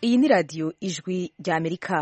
iyi ni radiyo ijwi rya amerika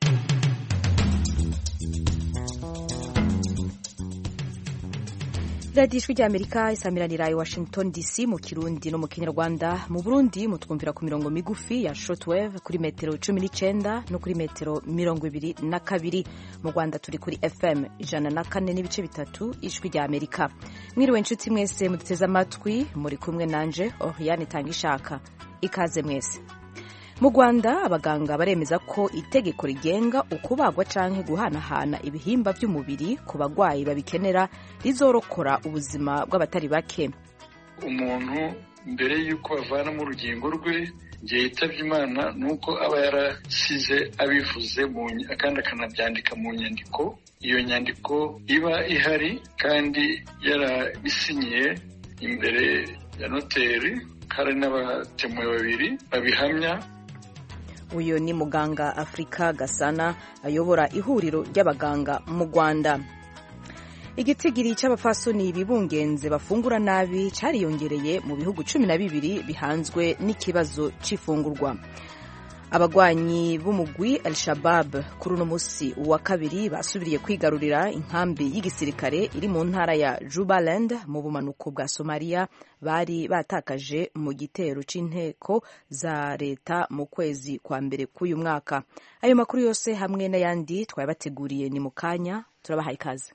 radiyo ijwi rya amerika isamiranira i washington dc mu kirundi no mu kinyarwanda mu burundi mutwumvira ku mirongo migufi ya shortwave kuri metero cumi n'icyenda no kuri metero mirongo ibiri na kabiri mu rwanda turi kuri fm ijana na kane n'ibice bitatu ijwi rya amerika mwiriwe inshuti mwese muduteze amatwi muri kumwe nanje oriane itanga ishaka ikaze mwese mu rwanda abaganga baremeza ko itegeko rigenga ukubagwa canke guhanahana ibihimba by'umubiri ku bagwayi babikenera rizorokora ubuzima bw'abatari bake umuntu mbere y'uko bavanamo urugingo rwe igihe yitabye imana ni uko aba yarasize abivuze kandi akanabyandika mu nyandiko iyo nyandiko iba ihari kandi yarabisinyiye imbere ya noteri hari n'abatemuwe babiri babihamya uyu ni muganga afurika gasana ayobora ihuriro ry'abaganga mu rwanda igitigiri cy'abapfasoni bibungenze bafungura nabi cyariyongereye mu bihugu cumi na bibiri bihanzwe n'ikibazo cy'ifungurwa abagwanyi b'umugwi al shabab kuri uno munsi wa kabiri basubiriye kwigarurira inkambi y'igisirikare iri mu ntara ya jubaland mu bumanuko bwa somaliya bari batakaje mu gitero c'inteko za leta mu kwezi kwa mbere k'uyu mwaka ayo makuru yose hamwe n'ayandi twayabateguriye ni mu kanya turabahaye ikaze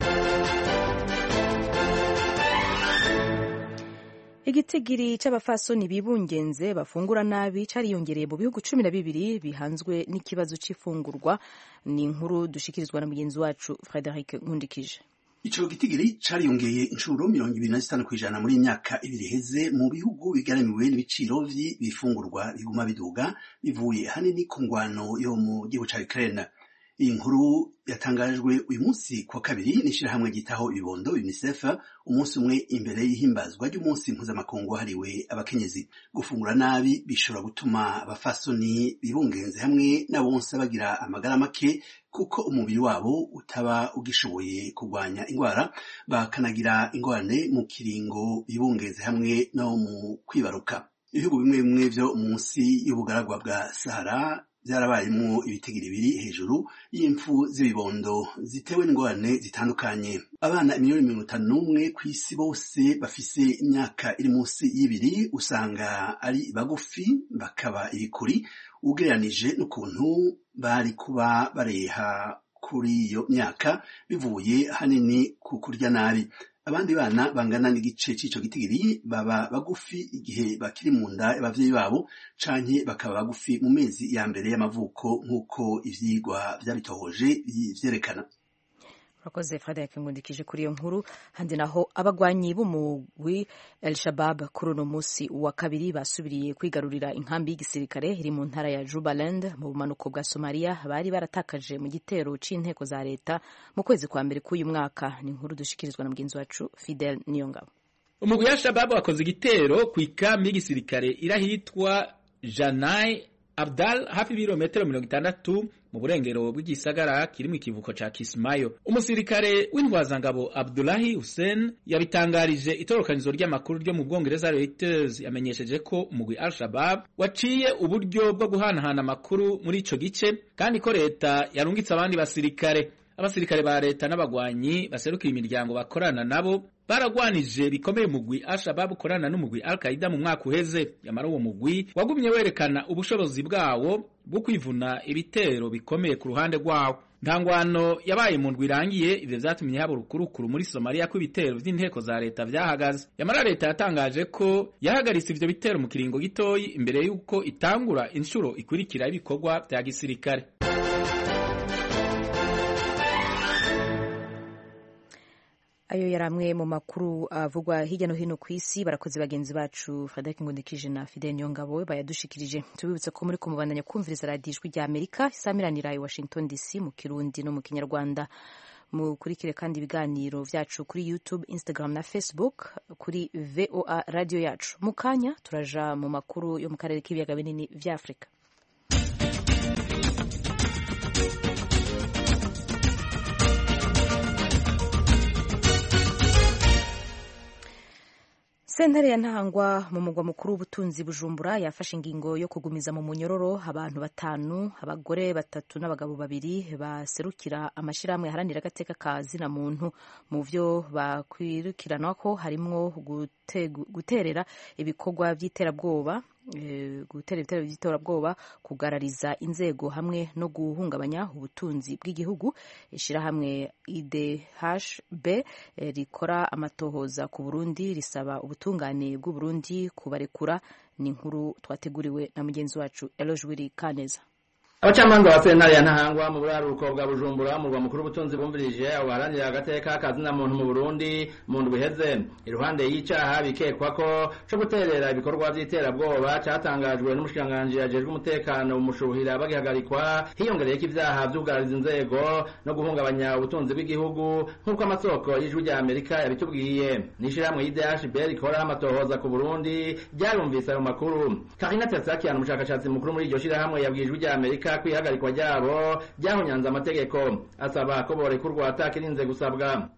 igitigiri cy'abafasoni bibungenze bafungura nabi cariyongereye mu bihugu cumi na bibiri bihanzwe n'ikibazo c'ifungurwa ni inkuru dushikirizwa na mugenzi wacu frederic nkundikije ico gitigiri cariyongeye inshuro mirongo ibiri na zitanu kw'ijana muri imyaka ibiri iheze mu bihugu bigaramiwe n'ibiciro vy'ibifungurwa biguma biduga bivuye hanini ku ngwano yo mu gihugu ca Ukraine iyi nkuru yatangajwe uyu munsi kwa kabiri n'ishirahamwe ryitaho ibibondo UNICEF umunsi umwe imbere y'ihimbazwa ry'umunsi mpuzamakungu wahariwe abakenyezi gufungura nabi bishobora gutuma abafasoni bibungenze hamwe n'abonsa bagira amagara make kuko umubiri wabo utaba ugishoboye kurwanya indwara bakanagira ingorane mu kiringo bibungenze hamwe no mu kwibaruka ibihugu bimwe bimwe vyo munsi y'ubugaragwa bwa Sahara byarabayemo ibitigiri biri hejuru y'impfu z'ibibondo zitewe n'ingorane zitandukanye abana miliyoni mirongo itanu n'umwe ku isi bose bafise imyaka iri munsi y'ibiri usanga ari bagufi bakaba ibikuri ugereranije n'ukuntu bari kuba bareha kuri iyo myaka bivuye hanini ku kurya nabi abandi bana bangana n'igice c'ico gitigiri baba bagufi igihe bakiri mu nda y'abavyeyi babo canke bakaba bagufi mu mezi ya mbere y'amavuko nk'uko ivyigwa vyabitohoje vyerekana urakoze frederic ngundikije kuri iyo nkuru handi naho abagwanyi b'umugwi el shabab kuri uno munsi wa kabiri basubiriye kwigarurira inkambi y'igisirikare iri mu ntara ya jubaland mu bumanuko bwa somaliya bari baratakaje mu gitero c'inteko za leta mu kwezi kwa mbere k'uyu mwaka ni inkuru dushikirizwa na mugenzi wacu fidel niyongabo umugwi wa shababu wakoze igitero ku ikambi y'igisirikare irahitwa janai abdal hafi ibirometero mirongo itandatu mu burengero bw'igisagara kiri mu kivuko ca Kismayo umusirikare w'intwazangabo Abdullahi Hussein yabitangarije itorokanizo ry'amakuru ryo mu Bwongereza Reuters yamenyesheje ko umugwi Al-Shabaab waciye uburyo bwo guhanahana amakuru muri ico gice kandi ko leta yarungitse abandi basirikare abasirikare ba leta n'abagwanyi baserukira imiryango bakorana nabo baragwanije bikomeye umugwi Al-Shabaab ukorana n'umugwi Al-Qaida mu mwaka uheze yamara uwo mugwi wagumye werekana ubushobozi bwawo bwo kwivuna ibitero bikomeye ku ruhande rwawo ntangwano yabaye mu ndwi irangiye ivyo vyatumye haba urukurukuru muri Somalia ko ibitero vy'inteko za leta vyahagaze yamara leta yatangaje ko yahagaritse ivyo bitero mu kiringo gitoyi imbere y'uko itangura inshuro ikurikira y'ibikorwa vya gisirikare ayo yari amwe mu makuru avugwa hirya no hino ku isi barakoze bagenzi bacu frederic ngundikije na fidel niyongabo bayadushikirije tubibutse ko muri kumubandanya kumviriza radiyo ijwi rya amerika isamiranira i washington dc mu kirundi no mu kinyarwanda mukurikire kandi ibiganiro vyacu kuri youtube instagram na facebook kuri voa radio yacu mu kanya turaja mu makuru yo mu karere k'ibiyaga binini vya afurika sentare ya ntahangwa mu mugwa mukuru w'ubutunzi bujumbura yafashe ingingo yo kugumiza mu munyororo abantu batanu abagore batatu n'abagabo babiri baserukira amashyirahamwe aharanira agateka ka zina muntu mu byo bakwirukirana ko harimwo guterera ibikorwa by'iterabwoba gutera ibitero by'iterabwoba kugarariza inzego hamwe no guhungabanya ubutunzi bw'igihugu ishyirahamwe idhb rikora amatohoza ku burundi risaba ubutungane bw'uburundi kubarekura ni inkuru twateguriwe na mugenzi wacu elojwiri kaneza abacamanza ba sentare ya ntahangwa mu buraruko bwa bujumbura murwa mukuru w'ubutunzi bumvirije abo baharanira agateka kazina muntu mu burundi mu ndwi iheze iruhande y'icaha bikekwa ko co guterera ibikorwa vy'iterabwoba catangajwe n'umushikiranganji ajejwe umutekano umushuhira bagihagarikwa hiyongereyeko ivyaha vy'ugarariza inzego no guhungabanya ubutunzi bw'igihugu nk'uko amasoko y'ijwi rya amerika yabitubwiye n'ishirahamwe y'idhb rikora amatohoza ku burundi ryarumvise ayo makuru karina tersakian umushakashatsi mukuru muri iryo shirahamwe yabwiye ijwi rya amerika ko ihagarikwa ryabo ryahonyanze amategeko asaba ko borekurwa atakirinze gusabwa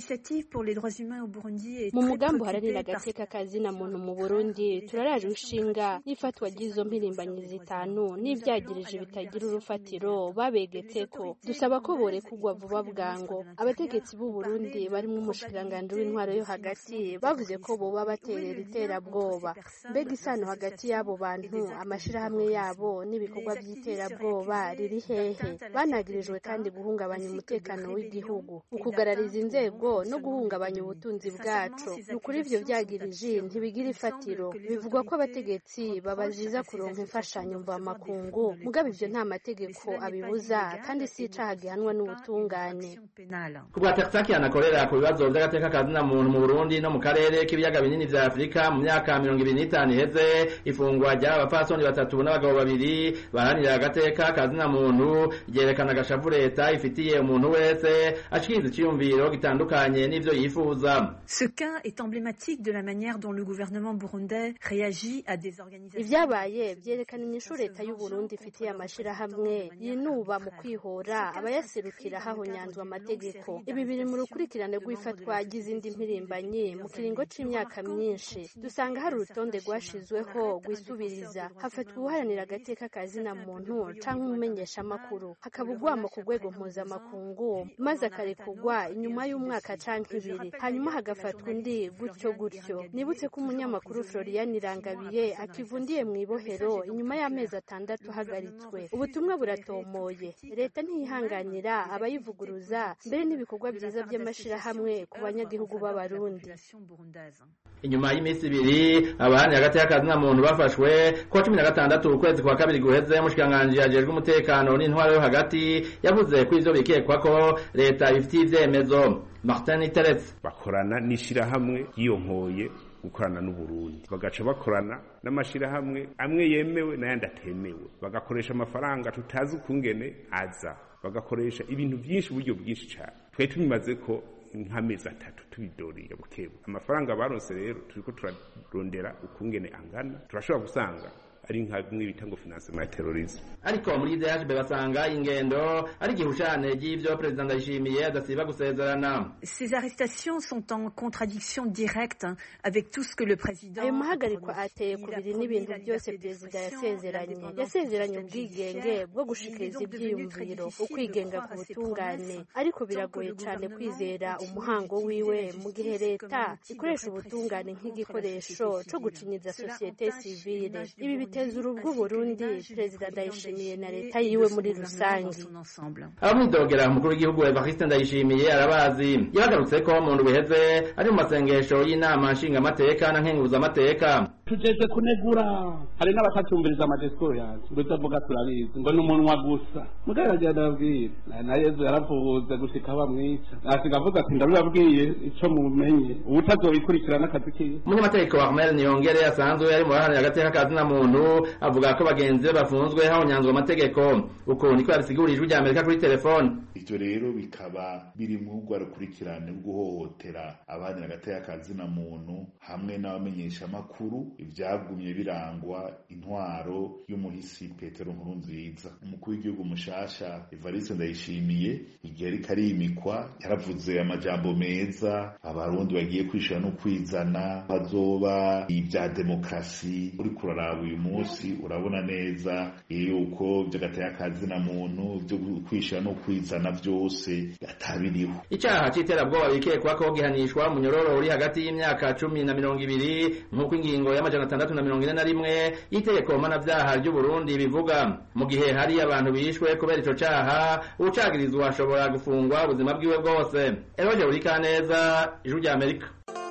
mu mugambi uharanira agateka kazina muntu mu burundi turaraje inshinga n'ifatwa ry'izo mpirimbanyi zitanu n'ivyagirije bitagira urufatiro babegetse ko dusaba ko borekurwa vuba bwango abategetsi b'u burundi barimwo umushikiranganji w'intwaro yo hagati bavuze ko boba baterera iterabwoba mbega isano hagati y'abo bantu amashirahamwe yabo n'ibikorwa vy'iterabwoba riri hehe banagirijwe kandi guhungabanya umutekano w'igihugu ukugarariza inzego no guhungabanya ubutunzi bwacu ni ukuri ivyo vyagirije ntibigira ifatiro bivugwa ko abategetsi babaziza kuronka imfashanyo mvamakungu mugabo ivyo nta mategeko abibuza kandi si icaha gihanwa n'ubutungane kubwa tersakian akorera ku bibazo vy'agateka kazina muntu mu burundi no mu karere k'ibiyaga binini vya afurika mu myaka mirongo ibiri n'itanu iheze ifungwa ry'aba bapfasoni batatu n'abagabo babiri baharanira agateka kazina muntu ryerekana agashavu leta ifitiye umuntu wese ashikiriza iciyumviro gitandukanye n'ivyo yifuza Ce cas est emblématique de la manière dont le gouvernement burundais réagit à des organisations ivyabaye vyerekana inyishu leta y'u Burundi ifitiye amashirahamwe yinuba mu kwihora abayaserukira hahonyanzwe amategeko ibi biri mu rukurikirane rw'ifatwa ry'izindi mpirimbanyi mu kiringo c'imyaka myinshi dusanga hari urutonde rwashizweho rwisubiriza hafatwa uharanira agateka kazina muntu canke umumenyeshamakuru hakaba ugwamo ku rwego mpuzamakungu maze akarekurwa inyuma y'umwaka canke ibiri hanyuma hagafatwa undi gutyo gutyo nibutse ko umunyamakuru Florian Irangabiye akivundiye mu ibohero inyuma y'amezi atandatu ahagaritswe ubutumwa buratomoye leta ntiyihanganira abayivuguruza mbere n'ibikorwa byiza by'amashirahamwe ku banyagihugu b'abarundi inyuma y'iminsi ibiri abahani hagati y'akazina muntu bafashwe kuwa cumi na gatandatu ukwezi kwa kabiri guheze umushikiranganji ajejwe umutekano n'intwaro yo hagati yavuze ko ivyo bikekwa ko leta ibifitiye ivyemezo martin iteretse bakorana n'ishirahamwe ryiyonkoye gukorana n'uburundi bagaca bakorana n'amashirahamwe amwe yemewe n'ayandi atemewe bagakoresha amafaranga tutazi ukungene aza bagakoresha ibintu vyinshi uburyo bwinshi cane twari tubimaze ko nk'amezi atatu tubidoriye bukebu amafaranga baronse rero turiko turarondera ukungene angana turashobora gusanga ari nka bimwe bita ngo financement ya terrorisme ariko muri DHB basanga ingendo ari igihushane ry'ivyo perezida Ndayishimiye adasiba gusezerana Ces arrestations sont en contradiction directe avec tout ce que le président ayo mahagarikwa ateye ku biri n'ibintu byose perezida yasezeranye yasezeranye ubwigenge bwo gushikiriza ivyiyumviro ukwigenga ku butungane ariko biragoye cane kwizera umuhango wiwe mu gihe leta ikoresha ubutungane nk'igikoresho co gucinyiza sosiyete sivile ibi biteza urubwo Burundi perezida Ndayishimiye na leta yiwe muri rusange abamwidogera umukuru w'igihugu Evariste Ndayishimiye arabazi yagarutse ko mu ndwi iheze ari mu masengesho y'inama nshingamateka na nkenguzamateka tujejwe kunegura hari n'abatatumviriza amadisikuru yacu ngo itavuga turabizi ngo ni umunwa gusa mugabo aragira ndababwira na yezu yaravuze gushika bamwica asiga avuga ati ndabibabwiye ico mumenye ubutazobikurikira n'akazi kiwe umunyamategeko wa Ahmed Niyongere asanzwe yari mu baharanira agateka kazina muntu avuga ko bagenzi be bafunzwe hahonyanzwe amategeko uko niko yabisigurije ijwi rya Amerika kuri telefone ivyo rero bikaba biri mu rwa rukurikirane rwo guhohotera abandi agateka kazina muntu hamwe n'abamenyesha makuru ivyagumye birangwa intwaro y'umuhisi Petero Nkurunziza umukuru w'igihugu mushasha Evariste Ndayishimiye igihe ariko arimikwa yaravuze amajambo meza abarundi bagiye kwishira no kwizana bazoba ibya demokrasi uri kuraraba uyu munsi urabona neza yuko vy'agateka kazina muntu vyo kwishira no kwizana vyose atabiriho icaha c'iterabwoba bikekwa ko gihanishwa munyororo uri hagati y'imyaka cumi na mirongo ibiri nk'uko ingingo y'amajana atandatu na mirongo ine na rimwe y'itegeko mpanavyaha ry'uburundi bivuga mu gihe hari abantu bishwe kubera ico caha uwucagirizwa ashobora gufungwa ubuzima bwiwe bwose eroje urikaneza ijuru rya amerika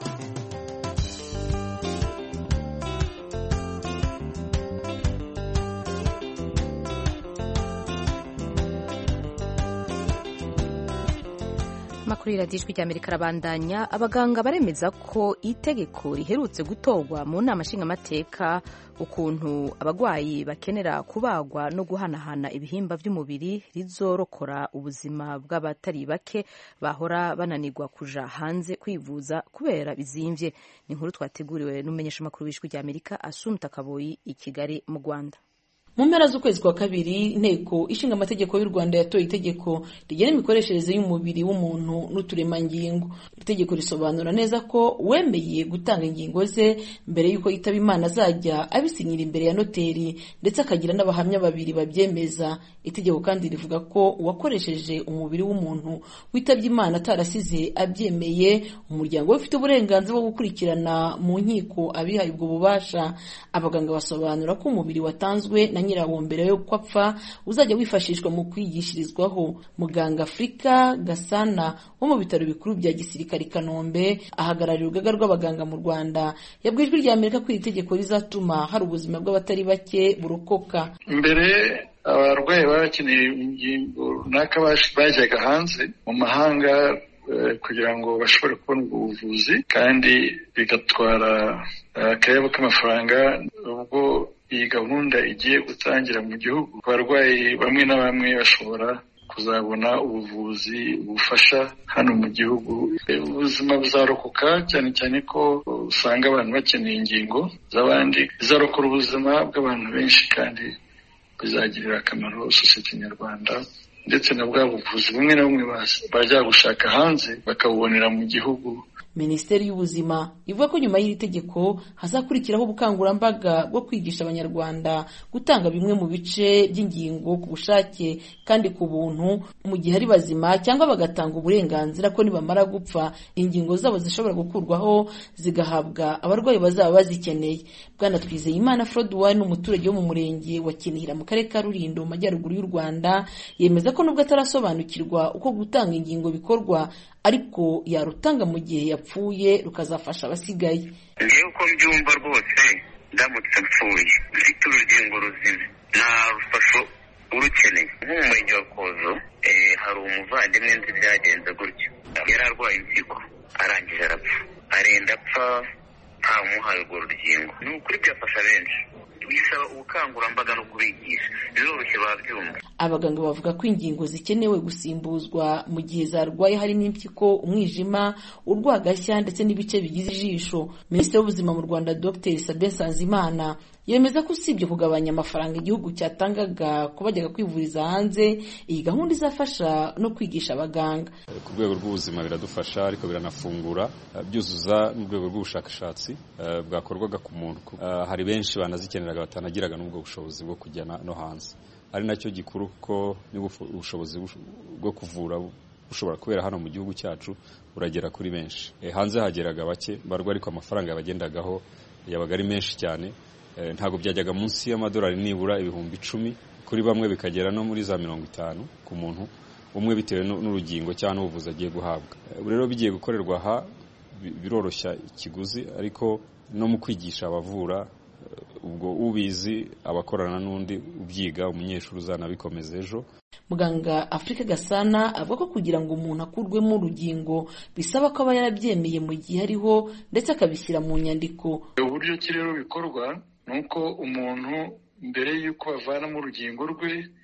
amakuru y'iradiyo ijwi rya amerika arabandanya abaganga baremeza ko itegeko riherutse gutorwa mu nama nshingamateka ukuntu abarwayi bakenera kubagwa no guhanahana ibihimba by'umubiri rizorokora ubuzima bw'abatari bake bahora bananirwa kuja hanze kwivuza kubera bizimvye ni inkuru twateguriwe n'umumenyeshamakuru w'ijwi rya amerika asumta kaboyi i kigali mu rwanda mu mpera z'ukwezi kwa kabiri inteko ishinga amategeko y'u rwanda yatoye itegeko rigena imikoreshereze y'umubiri w'umuntu n'uturemangingo itegeko risobanura neza ko wemeye gutanga ingingo ze mbere y'uko yitaba imana azajya abisinyira imbere ya noteri ndetse akagira n'abahamya babiri babyemeza itegeko kandi rivuga ko uwakoresheje umubiri w'umuntu witabye imana atarasize abyemeye umuryango we ufite uburenganzira bwo gukurikirana mu nkiko abihaye ubwo bubasha abaganga basobanura ko umubiri watanzwe na nyirawo mbere yo apfa uzajya wifashishwa mu kwigishirizwaho muganga afurika gasana wo mu bitaro bikuru bya gisirikare i kanombe ahagarariye urugaga rw'abaganga mu rwanda yabwiye ijwi rya amerika ko iri tegeko rizatuma hari ubuzima bw'abatari bake burokoka mbere abarwayi baba bakeneye ingingo runaka bajyaga hanze mu mahanga kugira ngo bashobore kubona ubwo buvuzi kandi bigatwara akayabo k'amafaranga ubwo iyi gahunda igiye gutangira mu gihugu abarwayi bamwe na bamwe bashobora kuzabona ubuvuzi bufasha hano mu gihugu ubuzima buzarokoka cyane cyane ko usanga abantu bakeneye ingingo z'abandi bizarokora ubuzima bw'abantu benshi kandi bizagirira akamaro sosiyete nyarwanda ndetse na bwa buvuzi bumwe na bumwe bajya gushaka hanze bakabubonera mu gihugu minisiteri y'ubuzima ivuga ko nyuma y'iri tegeko hazakurikiraho ubukangurambaga bwo kwigisha abanyarwanda gutanga bimwe mu bice by'ingingo ku bushake kandi ku buntu mu gihe ari bazima cyangwa bagatanga uburenganzira ko nibamara gupfa ingingo zabo zishobora gukurwaho zigahabwa abarwayi bazaba bazikeneye bwana twizeyimana froduwari ni umuturage wo mu murenge wa kinihira mu karere ka rulindo mu majyaruguru y'u rwanda yemeza ko nubwo atarasobanukirwa uko gutanga ingingo bikorwa ariko yarutanga mu gihe yapfuye rukazafasha abasigaye ngewe uko mbyumva rwose ndamutse mpfuye mfite urugingo ruzima nta rufasho urukeneye nko mu murenge wa kozo hari umuvandimwe nzi byagenze gutyo yari arwaye impyiko arangije arapfa arenda apfa ntamuhaye urwo rugingo ni ukuri byafasha benshi bisaba ubukangurambaga no kubigisha biroroshye babyumva abaganga bavuga ko ingingo zikenewe gusimbuzwa mu gihe zarwaye harimo impyiko umwijima urwagashya ndetse n'ibice bigize ijisho minisitiri w'ubuzima mu rwanda dr sabin sanzimana yemeza ko usibye kugabanya amafaranga igihugu cyatangaga ku bajyaga kwivuriza hanze iyi gahunda izafasha no kwigisha abaganga ku rwego rw'ubuzima biradufasha ariko biranafungura byuzuza n'urwego rw'ubushakashatsi bwakorwaga ku muntu hari benshi banazikeneraga batanagiraga n'ubwo bushobozi bwo kujya no hanze ari nacyo gikuru ko ubushobozi bwo kuvura bushobora kubera hano mu gihugu cyacu buragera kuri benshi hanze hageraga bake barwa ariko amafaranga yabagendagaho yabaga ari menshi cyane ntabwo byajyaga munsi y'amadolari nibura ibihumbi icumi kuri bamwe bikagera no muri za mirongo itanu ku muntu umwe bitewe n'urugingo cyangwa n'ubuvuzi agiye guhabwa rero bigiye gukorerwa aha biroroshya ikiguzi ariko no mu kwigisha abavura ubwo ubizi abakorana n'undi ubyiga umunyeshuri uzanabikomeza ejo muganga afurika gasana avuga ko kugira ngo umuntu akurwemo urugingo bisaba ko aba yarabyemeye mu gihe ariho ndetse akabishyira mu nyandiko uburyo ki rero bikorwa ni uko umuntu mbere y'uko bavanamo urugingo rwe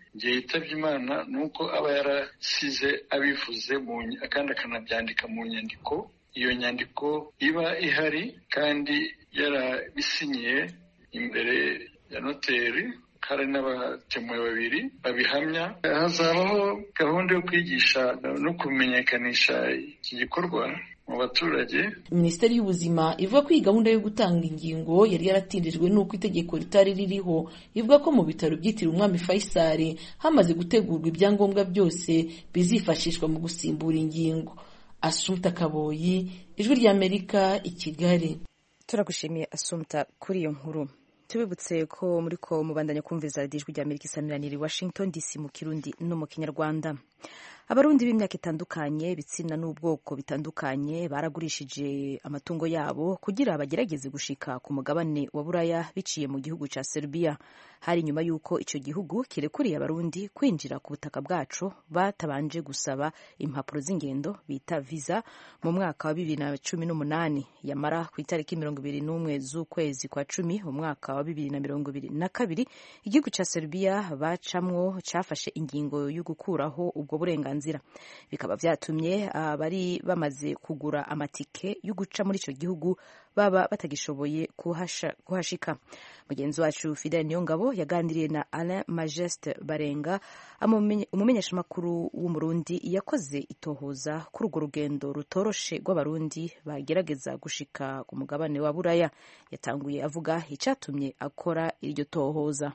igihe yitabye imana ni uko aba yarasize abivuze kandi akanabyandika mu nyandiko iyo nyandiko iba ihari kandi yarabisinyiye imbere ya noteri hari n'abatemuwe babiri babihamya hazabaho gahunda yo kwigisha no kumenyekanisha iki gikorwa mu baturage minisiteri y'ubuzima ivuga ko iyi gahunda yo gutanga ingingo yari yaratindijwe n'uko itegeko ritari ririho ivuga ko mu bitaro byitiriwe umwami Faisal hamaze gutegurwa ibyangombwa byose bizifashishwa mu gusimbura ingingo asumta kaboyi ijwi ry'amerika i kigali turagushimiye asumta kuri iyo nkuru tubibutse ko muri ko mubandanya kumviriza radiyo ijwi ry'amerika isamiraniye i washington dc mu kirundi no mu kinyarwanda abarundi b'imyaka itandukanye ibitsina n'ubwoko bitandukanye baragurishije amatungo yabo kugira bagerageze gushika ku mugabane wa buraya biciye mu gihugu cya serbia hari nyuma y'uko icyo gihugu kirekuriye abarundi kwinjira ku butaka bwacu batabanje gusaba impapuro z'ingendo bita visa mu mwaka wa bibiri na cumi n'umunani yamara ku itariki mirongo ibiri n'umwe z'ukwezi kwa cumi mu mwaka wa bibiri na mirongo ibiri na kabiri igihugu cya serbia bacamwo cyafashe ingingo yo gukuraho ubwo burenganzira bikaba byatumye abari bamaze kugura amatike yo guca muri icyo gihugu baba batagishoboye kuhashika mugenzi wacu fidel niyongabo yaganiriye na alain majeste barenga umumenyeshamakuru w'umurundi yakoze itohoza kuri urwo rugendo rutoroshe rw'abarundi bagerageza gushika ku mugabane wa buraya yatanguye avuga icyatumye akora iryo tohoza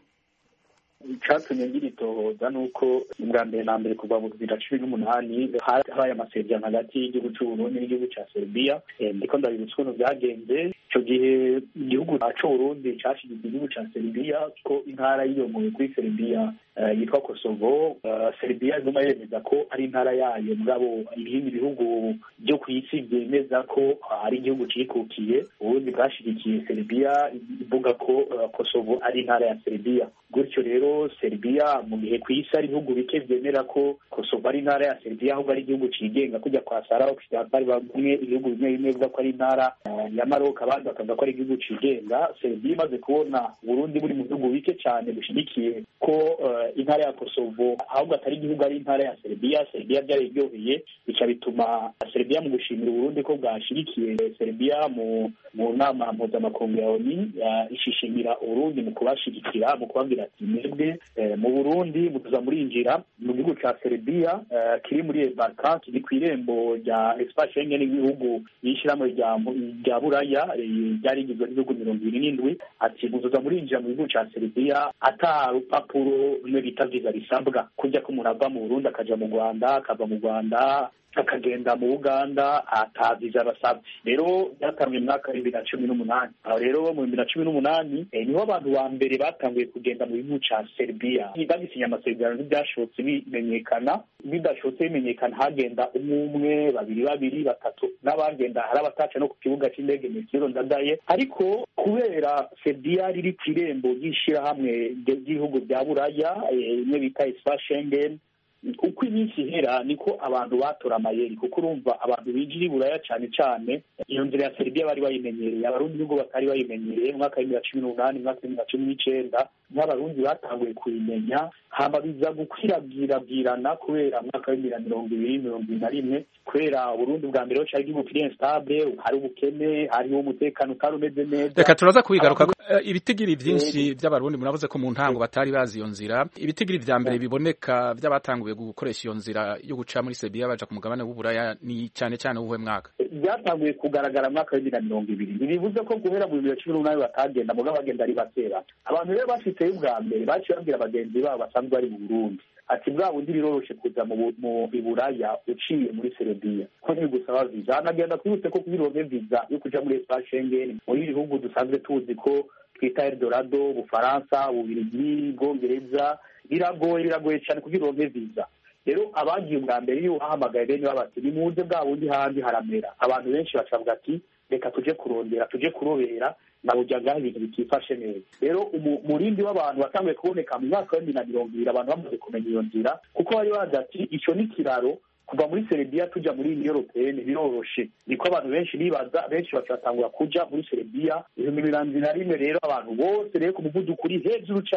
icyatumye ngira itohoza ni uko ubwa mbere na mbere kuva mu bibiri na cumi n'umunani habaye amasezerano hagati y'igihugu cy'uburundi n'igihugu cya serbia ndiko ndabibutsa ukuntu byagenze icyo gihe igihugu c'uburundi cashigikiye igihugu cya serbia ko intara yiyomoye kuri serbia yitwa kosovo serbia iguma yemeza ko ari intara yayo mugabo ibindi bihugu byo ku isi byemeza ko ari igihugu cikukiye uburundi bwashigikiye serbia ivuga ko kosovo ari intara ya serbia gutyo rero serbia mu gihe ku isi ari ibihugu bike byemera ko kosovo ari intara ya serbia ahubwo ari igihugu cigenga kujya kwa sara bari bamwe ibihugu bimwe bimwe bivuga ko ari intara ya maroc abandi bakavuga ko ari igihugu cigenga serbia imaze kubona uburundi buri mu bihugu bike cyane bishigikiye ko intara ya kosovo ahubwo atari igihugu ari intara ya serbia serbia byararyoheye bica bituma serbia mu gushimira uburundi ko bwashigikiye serbia mu mu nama mpuzamakungu ya oni ishishimira uburundi mu kubashigikira mu kubabwira ati mwebwe mu burundi mutuza murinjira mu gihugu ca serbia kiri muri balkan kiri ku irembo rya espace schengen y'ibihugu y'ishyirahamwe rya buraya ryari rigizwe n'ibihugu mirongo ibiri n'indwi ati mutuza murinjira mu gihugu ca serbia ata rupapuro rumwe bita viza risabwa kujya ko umuntu ava mu burundi akaja mu rwanda akava mu rwanda akagenda mu uganda ataviza basabye rero byatangiye mu mwaka w'ibibiri na cumi n'umunani aho rero mu bibiri na cumi n'umunani niho abantu ba mbere batanguye kugenda mu gihugu ca serbia bagisinya amasezerano ntibyashobotse bimenyekana bidashobotse bimenyekana hagenda umwe umwe babiri babiri batatu n'abagenda hari abataca no ku kibuga cy'indege mesiro ndadaye ariko kubera serbia riri ku irembo ry'ishirahamwe ry'ibihugu bya buraya imwe bita ispa schengen uko iminsi ihera niko abantu batora amayeri kuko urumva abantu binjira i buraya cyane cyane iyo nzira ya serbia bari bayimenyereye abarundi nubwo batari bayimenyereye mu mwaka w'ibibiri na cumi n'umunani mu mwaka w'ibibiri na cumi n'icyenda nk'abarundi batanguye kuyimenya hama biza gukwirabwirabwirana kubera mu mwaka w'ibibiri na mirongo ibiri mirongo ibiri na rimwe kubera uburundi bwa mbere ho cari igihugu kiri instable hari ubukene hariho umutekano utari umeze neza reka turaza kubigaruka ibitigiri byinshi by'abarundi muravuze ko mu ntango batari bazi iyo nzira ibitigiri vya mbere biboneka by'abatanguye gukoresha iyo nzira yo guca muri serbia baja ku mugabane w'uburaya ni cyane cyane uwuhe mwaka byatanguye kugaragara mu mwaka w'ibibiri na mirongo ibiri ntibivuze ko guhera mu bibiri na cumi n'umunani batagenda mugabo bagenda ari bakera abantu rero bashitseyo ubwa mbere baciye babwira bagenzi babo basanzwe bari mu burundi ati bwa bundi biroroshe kuza mu iburaya uciye muri serbia ko ntibigusaba viza anagenda twibutse ko kubironke viza yo kuja muri espace schengen muri bihugu dusanzwe tuzi ko twita eldorado ubufaransa ububirigi bwongereza biragoye biragoye cyane kugira uronke viza rero abagiye ubwa mbere iyo ubahamagaye bene babati nimuze bwa bundi handi haramera abantu benshi bacavuga ati reka tuje kurondera tuje kurobera naburya ngaho ibintu bitifashe neza rero umurindi w'abantu watanguye kuboneka mu mwaka wa bibiri na mirongo ibiri abantu bamaze kumenya iyo nzira kuko bari bazi ati ico ni kiraro kuva muri serbia tuja muri union européenne biroroshe niko abantu benshi bibaza benshi bacatangura kuja muri serbia ibihumbi mirongo na rimwe rero abantu bose rero ku muvuduko uri hejuru cane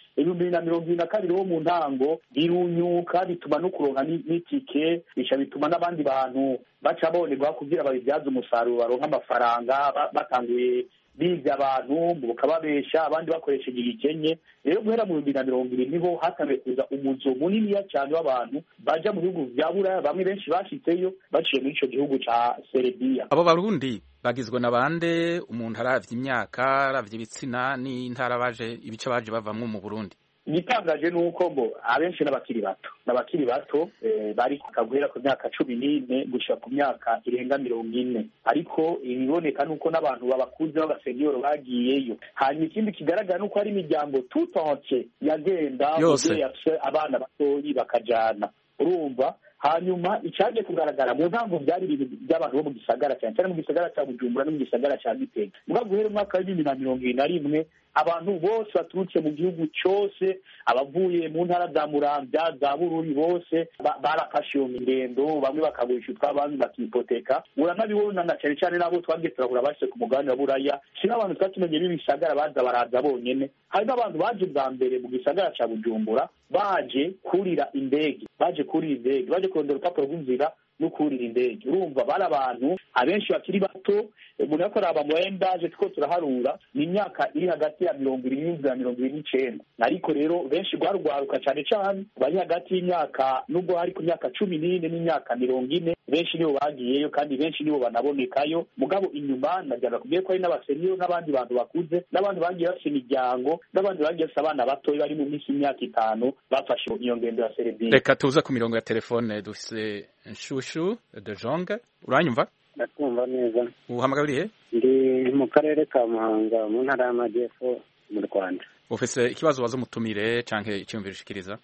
ibihumbi bibiri na mirongo ibiri na kabiri wo mu ntango birunyuka bituma no kuronka n'itike bica bituma n'abandi bantu baca bonerwa kugira babibyaze umusaruro baronka amafaranga batanguye biga abantu bakababesha abandi bakoresheje igikenye rero guhera mu bihumbi na mirongo ibiri niho hatangiye kuza umuzo muniniya cyane w'abantu baja mu bihugu vya buraya bamwe benshi bashitseyo baciye muri ico gihugu ca serebiya abo barundi bagizwe na bande umuntu aravye imyaka aravye ibitsina n'intara baje ibice baje bavamwo mu burundi igitangaje ni uko ngo abenshi n'abakiri bato n'abakiri bato bari guhera ku myaka cumi n'ine gushika ku myaka irenga mirongo ine ariko ibiboneka ni uko n'abantu babakuze b'abaseniyoro bagiyeyo hanyuma ikindi kigaragara ni uko hari imiryango tutonse yagenda yose abana batoyi bakajana urumva hanyuma icyaje kugaragara mu ntango byari ibintu by'abantu bo mu gisagara cyane cyane mu gisagara cya bujumbura no mu gisagara cya gitega muga guhera umwaka w'ibihumbi na mirongo ibiri na rimwe abantu bose baturutse mu gihugu cyose abavuye mu ntara za muramvya za bururi bose barafashe iyo ngendo bamwe bakagurisha utw'abandi bakipoteka uranabibona na cyane cyane n'abo twagiye turahura bashyize ku mugabane wa buraya si n'abantu twari tumenye b'ibisagara baza baraza bonyene hari n'abantu baje bwa mbere mu gisagara cya bujumbura baje kurira indege baje kurira indege baje kurondera urupapuro rw'inzira no kurira indege urumva bari abantu abenshi bakiri bato umuntu ariko araba mu endaje two turaharura ni imyaka iri hagati ya mirongo irindwi na mirongo ibiri n'icenda ariko rero benshi rwarugwaruka cane cane bari hagati y'imyaka nubwo hari ku myaka cumi n'ine n'imyaka mirongo ine benshi nibo bagiyeyo kandi benshi nibo banabonekayo mugabo inyuma nagira kubwiye ko hari n'abaseniyo n'abandi bantu bakuze n'abandi bagiye bafise imiryango n'abandi bagiye bafise abana batoya bari mu minsi y'imyaka itanu bafashe iyo ngendo ya serebiya reka tuze ku mirongo ya telefone dufise nshushu de jonge uranyumva ndakumva neza uhamagariye ndi mu karere ka muhanga mu ntara y'amajyepfo mu rwanda ufise ikibazo waza umutumire canke icyumviro ushikiriza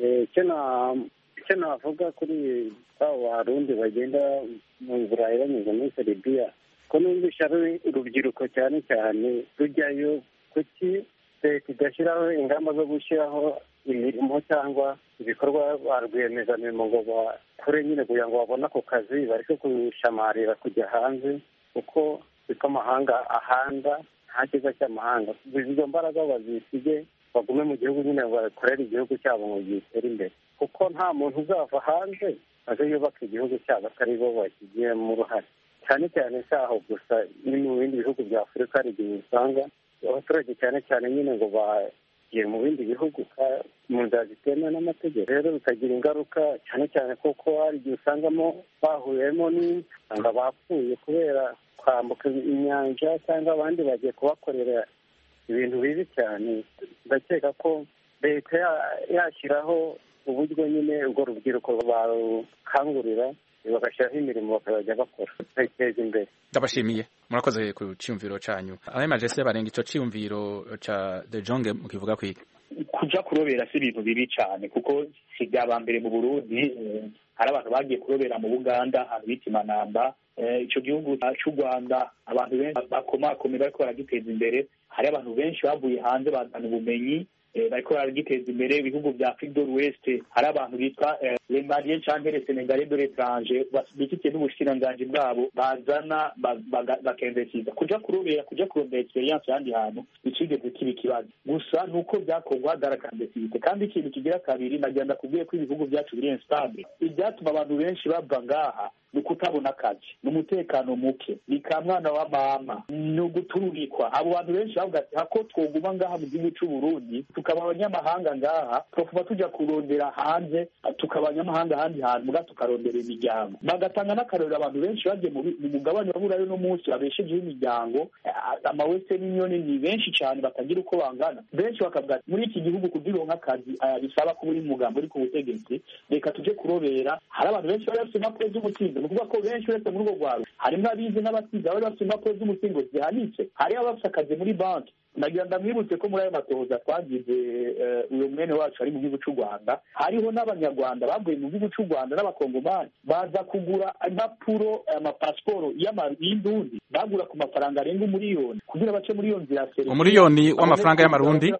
icyo navuga kuri abo barundi bagenda mu burayi banyuze muri seribiya ko numvisha ari urubyiruko cyane cyane rujyayo kuki leta idashyiraho ingamba zo gushyiraho imirimo cyangwa ibikorwa ba rwiyemezamirimo ngo bakore nyine kugira ngo babone ako kazi bareke gushamarira kujya hanze kuko siko amahanga ahanda nta cyiza cy'amahanga izo mbaraga bazisige bagume mu gihugu nyine bakorere igihugu cyabo ngo gitere imbere kuko nta muntu uzava hanze aze yubaka igihugu cyabo atari bo bakigiyemo uruhare cyane cyane si aho gusa ni mu bindi bihugu bya afurika hari igihe usanga abaturage cyane cyane nyine ngo bagiye mu bindi bihugu mu nzira zitemewe n'amategeko rero bikagira ingaruka cyane cyane kuko hari igihe usangamo bahuyemo n'usanga bapfuye kubera kwambuka inyanja cyangwa abandi bagiye kubakorera ibintu bibi cyane ndakeka ko leta yashyiraho uburyo nyine urwo rubyiruko barukangurira bagashyiraho imirimo bakazajya bakora bakiteza imbere ndabashimiye murakoze ku cyumviro cyanyu abemaje se barenga icyo cyumviro ca de jonge mukivuga kwiga kuja kurobera si ibintu bibi cyane kuko si bya mbere mu burundi hari abantu bagiye kurobera mu buganda ahantu bita imanamba icyo gihugu cy'u rwanda abantu benshi bakomakomeye bariko baragiteza imbere hari abantu benshi bavuye hanze bazana ubumenyi bariko baragiteza imbere ibihugu bya afrique de l'ouest hari abantu bitwa les maliens canke les sénégalais de l'étranger bifitiye n'ubushikiranganji bwabo bazana bakemvesiza kuja kurobera kuja kurondera experience ahandi hantu bicigeze kiba ikibazo gusa nuko vyakorwa darakandesivite kandi ikintu kigira kabiri nagira ndakubwiye ko ibihugu vyacu biri instable ivyatuma abantu benshi bava ngaha ni ukutabona akazi ni umutekano muke ni ka mwana wa mama ni ugutururikwa abo bantu benshi bavuga ati hako twoguma ngaha mu gihugu c'uburundi tukaba abanyamahanga ngaha twokuba tuja kurondera hanze tukaba abanyamahanga ahandi hantu muga tukarondera imiryango bagatanga n'akarorero abantu benshi bagiye mu mugabane wa burayo no munsi babeshejeho imiryango amawestern union ni benshi cyane batagira uko bangana benshi bakavuga ati muri iki gihugu kugira uronke akazi bisaba kuba uri mugambo uri ku butegetsi reka tuje kurobera hari abantu benshi bari bafite impapuro z'umutsindo ni ukuvuga ko benshi uretse muri urwo rwaro harimo abize n'abasize bari bafite impapuro z'umutsindo zihanitse hari abafite akazi muri banki nagira ndamwibutse ko muri ayo matohoza twagize uyu mwene wacu ari mu gihugu cy'u rwanda hariho n'abanyarwanda bavuye mu gihugu cy'u rwanda n'abakongomani baza kugura impapuro amapasiporo y'indundi bagura ku mafaranga arenga umuriyoni kugira bace muri iyo nzira ya umuriyoni w'amafaranga y'amarundi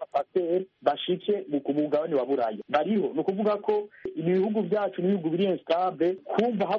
bashike ku mugabane wa burayi bariho ni ukuvuga ko ibihugu byacu n'ibihugu biri instable kumva habonetse biri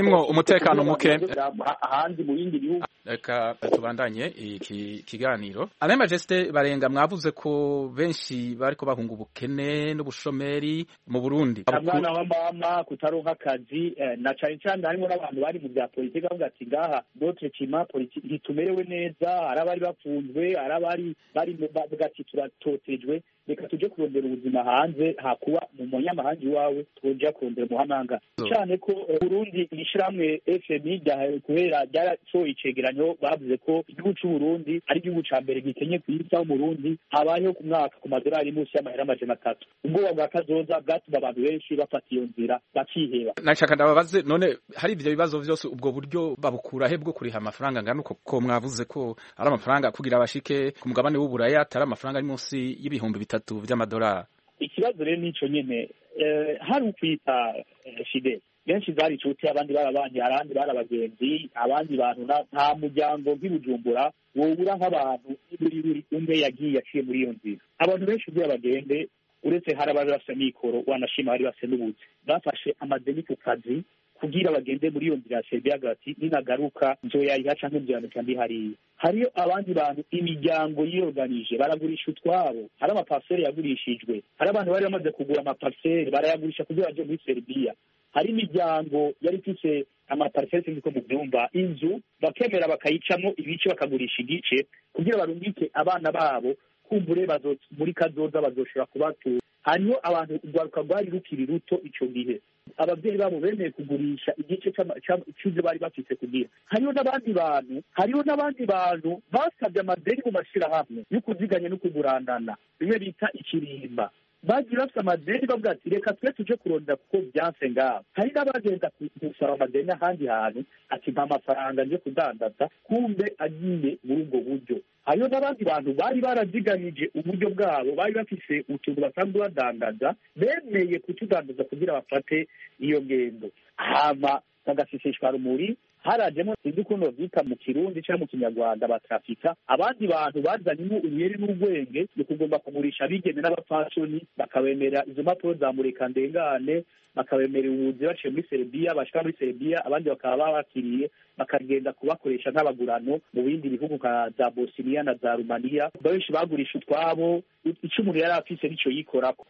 harimwo umutekano muke ahandi mu bindi bihugu reka tubandanye iki kiganiro Alain Majesté barenga mwavuze ko benshi bariko bahunga ubukene n'ubushomeri mu Burundi abana wa mama kutaronka akazi na cane cane harimo n'abantu bari mu bya politiki bavuga ati ngaha notre climat politique ntitumerewe neza hari abari bafunzwe hari abari bari bavuga ati turatotejwe reka tuje kurondera ubuzima hanze hakuba mu munyamahanga iwawe twoja kurondera umuhamanga cyane ko Burundi ishirahamwe FMI kubera ryarasohoye icegeranyo bavuze ko igihugu c'Uburundi ari igihugu ca mbere gikenye ku isi aho Burundi habayeho ku mwaka ku madolari munsi y'amahera amajana atatu ubwoba bwa kazoza bwatuma abantu benshi bafata iyo nzira bakiheba nashaka ndababaze none hari ivyo bibazo vyose ubwo buryo babukura he bwo kuriha amafaranga angana uko ko mwavuze ko ari amafaranga kugira abashike ku mugabane w'uburaya atari amafaranga ari munsi y'ibihumbi bitatu vy'amadolari ikibazo rero nico nyene hari ukwita fide benshi zari inshuti abandi barabanye abandi bari abagenzi abandi bantu nta muryango nk'ibujumbura wobura nk'abantu buri buri umwe yagiye aciye muri iyo nzira abantu benshi ugiye bagende uretse hari abari bafise mikoro wanashima bari bafise n'ubuzi bafashe amadeni ku kazi kugira bagende muri iyo nzira ya Serbia gati ninagaruka nzoyayiha canke nzoyanika ndi hariya hariyo abandi bantu imiryango yiyoganije baragurisha utwabo hari amaparsele yagurishijwe hari abantu bari bamaze kugura amaparsele barayagurisha kugira baje muri Serbia hari imiryango yari ifise amapariseri sinzi ko mu byumba inzu bakemera bakayicamo ibice bakagurisha igice kugira barungike abana babo kumbure muri kazoza bazoshobora kubatura hariho abantu urwaruka rwari rukiri ruto ico gihe ababyeyi babo bemeye kugurisha igice cy'ibyo bari bafite kugira hariho n'abandi bantu hariho n'abandi bantu basabye amadeni mu mashyirahamwe yo kuziganya no kugurandana bimwe bita ikirimba bagiye bafite amadeni bavuga ati reka twe tuje kurondera kuko byanse ngaho hari n'abagenda gusaba amadeni ahandi hantu ati nta mafaranga nje kudandaza kumbe agiye muri ubwo buryo hariho n'abandi bantu bari baraziganije uburyo bwabo bari bafise utuntu basanzwe badandaza bemeye kutudandaza kugira bafate iyo ngendo hama bagaseseshwa rumuri harajemo sinzi ukuntu bavyita mu kirundi cyangwa mu kinyarwanda batrafika abandi bantu bazanyemo ubuyeri n'urwenge ni kugomba kugurisha abigeme n'abapfasoni bakabemera izo mpapuro za mureka ndengane bakabemerera ubuzi baciye muri serbia bashika muri serbia abandi bakaba babakiriye bakagenda kubakoresha nk'abagurano mu bindi bihugu nka za bosiniya na za rumaniya benshi bagurisha utwabo ico umuntu yari afise nico yikorako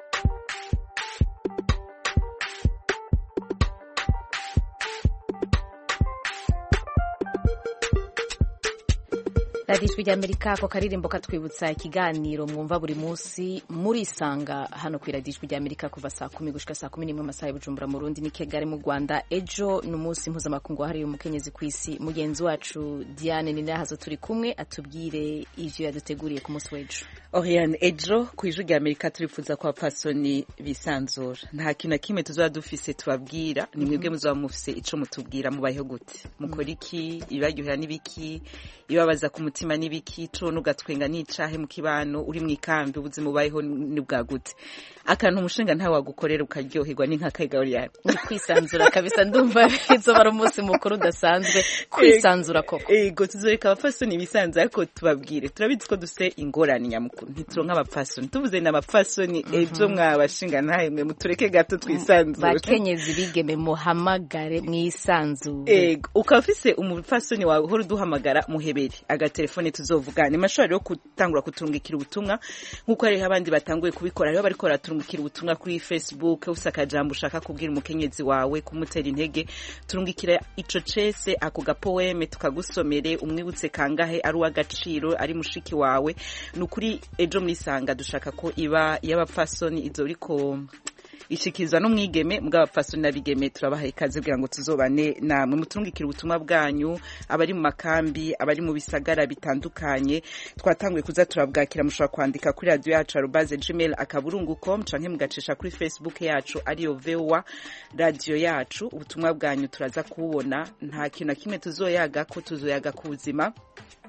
radiyo ijwi ry'amerika ako karirimbo katwibutsa ikiganiro mwumva buri munsi murisanga hano ku iradiyo ijwi ry'amerika kuva saa kumi gushika saa kumi n'imwe amasaha y'ubujumbura mu rundi ni kegari mu rwanda ejo ni umunsi mpuzamakungu wahariwe umukenyezi ku isi mugenzi wacu diane ni nahazo turi kumwe atubwire ivyo yaduteguriye ku munsi w'ejo oriane ejo ku ijwi ry'amerika turifuza ko abapfasoni bisanzura nta kintu na kimwe tuzaba dufise tubabwira ni mwebwe muzaba mufise ico mutubwira mubayeho gute mukora iki ibibaryohera n'ibiki ibabaza ku mutima n'ibiki tubona ugatwenga n'icahe mu kibano uri mu ikambi ubuzima ubayeho ni bwa gute akantu umushinga ntawe wagukorera ukaryoherwa ni nka kagawuriyani ni kwisanzura kabisa ndumva izoba ari umunsi mukuru udasanzwe kwisanzura koko ego tuzoreka abapfasoni bisanzura ariko tubabwire turabizi ko dufite ingorane nyamukuru ntituronka abapfasoni tuvuze ni abapfasoni ejo mwabashinga ntahe mwe mutureke gato twisanzure bakenyezi bigeme muhamagare mwisanzure ego ukaba ufise umupfasoni wawe uhora uduhamagara muhebere agatelefone tuzovugana imashobora rero gutangura kuturungikira ubutumwa nk'uko hariho abandi batanguye kubikora hariho bariko baraturungikira ubutumwa kuri facebook ufise akajambo ushaka kubwira umukenyezi wawe kumutera intege turungikira ico cese ako gapoeme tukagusomere umwibutse kangahe ari uw'agaciro ari mushiki wawe ni ukuri ejo mwisanga dushaka ko iba y'abapfasoni izo uriko ishikizwa n'umwigeme bw'abapfasoni n'abigeme turabahaye ikaze kugira ngo tuzobane namwe muturungikire ubutumwa bwanyu abari mu makambi abari mu bisagara bitandukanye twatanguye kuza turabwakira mushobora kwandika kuri radio yacu arobaze gmail akaburungu com canke mugacisha kuri facebook yacu ariyo voa radio yacu ubutumwa bwanyu turaza kububona nta kintu na kimwe tuzoyaga ko tuzoyaga ku buzima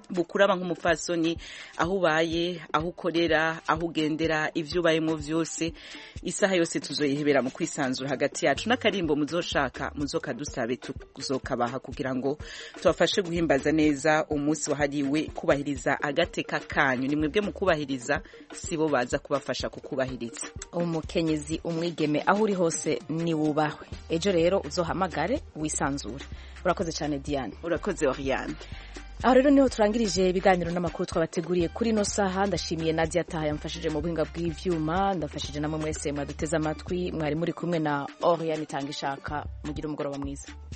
bukuraba nk'umupfasoni aho ubaye aho ukorera aho ugendera ibyo ubayemo byose isaha yose tuzoyihebera mu kwisanzura hagati yacu n'akarimbo muzoshaka muzokadusabe tuzokabaha kugira ngo tubafashe guhimbaza neza umunsi wahariwe kubahiriza agateka kanyu ni mwebwe mu kubahiriza si bo baza kubafasha kukubahiriza umukenyezi umwigeme aho uri hose ni wubahwe ejo rero uzohamagare wisanzure urakoze cyane diane urakoze oriane aho rero niho turangirije ibiganiro n'amakuru twabateguriye kuri ino saha ndashimiye nadia taha yamfashije mu buhinga bw'ivyuma ndafashije namwe mwese mwaduteze amatwi mwari muri kumwe na oriane itanga ishaka mugire umugoroba mwiza